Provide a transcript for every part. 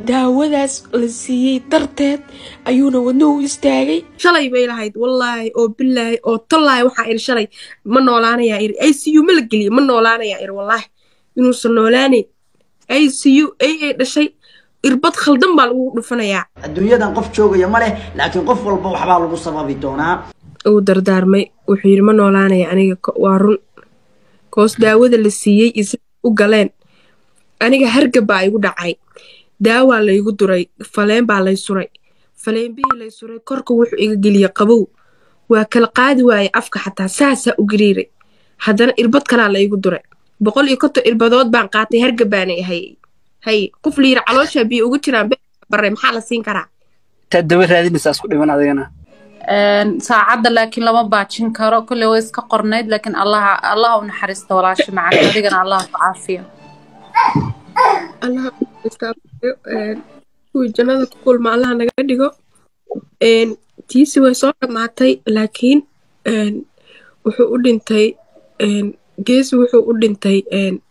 daawadaas la siiyey darteed ayuuna wadnuhu istaagay shalay bay lahayd wallaahi oo bilaahi oo tallaahi waxaa iri shalay ma noolaanayaa iri i c u ma la geliya ma noolaanayaa iri wallaahi inuusan noolaanayn i c u ay ay dhashay irbad khaldan baa lagu dhufanayaa adduunyadan qof joogaya ma leh laakiin qof walba waxbaa lagu sababi doonaa uu dardaarmay wuxuu yidhi ma noolaanaya aniga waa run koos daawada la siiyey isaga u galeen aniga hargab baa igu dhacay daawaa laygu duray faleen baa lay suray faleenbihii lay suray korka wuxuu iga geliyey qabow waa kala qaadi waayey afka xataa saasaa u gariiray haddana irbad kalaa laygu duray boqol iyo konton irbadood baan qaatay hargab baana hayay hay qof la yidhi calooshaa biyo ugu jiraan bare maxaa la siin karaa taa dawa raadinaysaa isku dhiman adigana saacadda laakiin lama baajin karo kolley way iska qornayd laakiin allaha allaha u naxariista walaasha macana adigana allaha ku caafiyo allaha kuwii jannada ku kulma allaha naga dhigo tiisi way soo dhammaatay laakiin wuxuu u dhintay geesi wuxuu u dhintay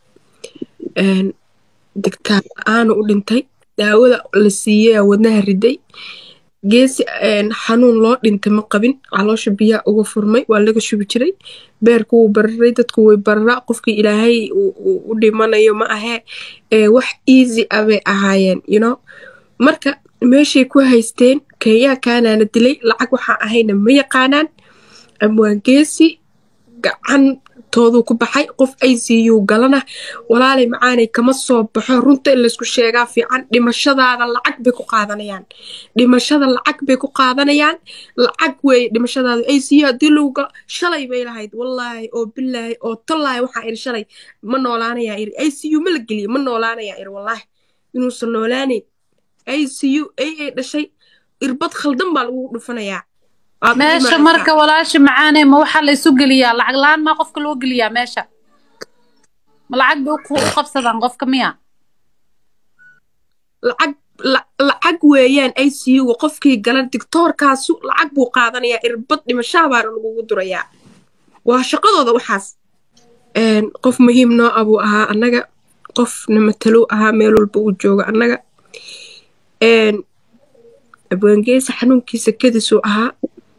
digtaan la-aanu u dhintay daawada la siiyey wadnaha riday geesi xanuun loo dhintay ma qabin caloosha biyaa uga furmay waa laga shubi jiray beerku wuu bararay dadku way bararaa qofkii ilaahay u dhimanayo ma ahee wax easy ah bay ahaayeen you marka meeshay ku haysteen kenyaa kaanaana dilay lacag waxaa ahayna ma yaqaanaan amwaan geesi gacan tooduu ku baxay qof i c u galana walaalay macaanay kama soo baxo runta in laysku sheegaa fiican dhimashadaada lacag bay ku qaadanayaan dhimashada lacag bay ku qaadanayaan lacag weeye dhimashadaada i c u haddii lagu galo shalay bay lahayd wallaahi oo bilaahi oo tallaahi waxaa iri shalay ma noolaanayaa iri i c u ma la geliya ma noolaanayaa iri wallaahi inuusan noolaanayn i c u ay ay dhashay irbad khaldan baa lagu dhufanayaa meesha marka walaasha macaane ma waxaa la isu geliyaa lacag la-aan maa qofka loo geliyaa meesha ma lacag bay u qabsadaan qofka miya lacag lacag weeyaan i c u qofkii gala dictoorkaasu lacag buu qaadanayaa irbad dhimashaha baana lagugu durayaa waa shaqadooda waxaas qof muhiim noo ah buu ahaa annaga qof namatalow ahaa meel walba uu joogo annaga abwaangeesa xanuunkiisa kadisuu ahaa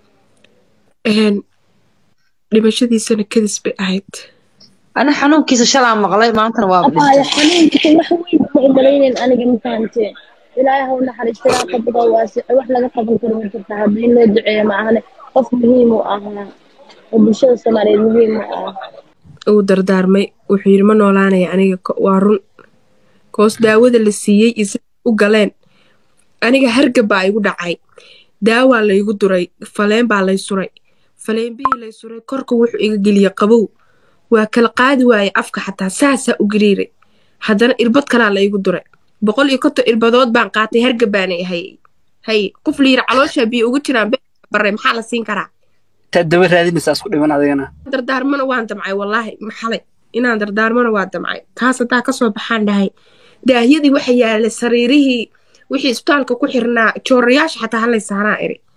dhimashadiisana kadis bay ahayd ana xanuunkiisa shalaa maqlay maantana waa abaya xanuunkiisa wax weyn ma umalaynen aniga ma fahamteen ilaahay ha u naxariista ilaa qabada waasico wax laga qaban karo ma jirta hadda in loo duceeyo ma ahane qof muhiim u ahaa oo bulshada soomaaliyeed muhiim u ah uu dardaarmay wuxuu yidhi ma noolaanaya aniga waa run koos daawada la siiyey isaga u galeen aniga hargab baa igu dhacay daawaa laygu duray faleen baa lay suray faleenbihii lay suray korka wuxuu iga geliyey qabow waa kala qaadi waayey afka xataa saasaa u gariiray haddana irbad kalaa laygu duray boqol iyo konton irbadood baan qaatay hargab baana hayay hay qof la yidhi calooshaa biyo ugu jiraan bare maxaa la siin karaa taa dawa raadinaysaa isku dhiman adigana dardaarmana waan damcay wallaahi maxalay inaan dardaarmana waa damcay taas haddaa kasoo baxaan dhahay daahyadii waxa yaalay sariirihii wixii isbitaalka ku xirnaa joorayaasha xataa halay saanaa iri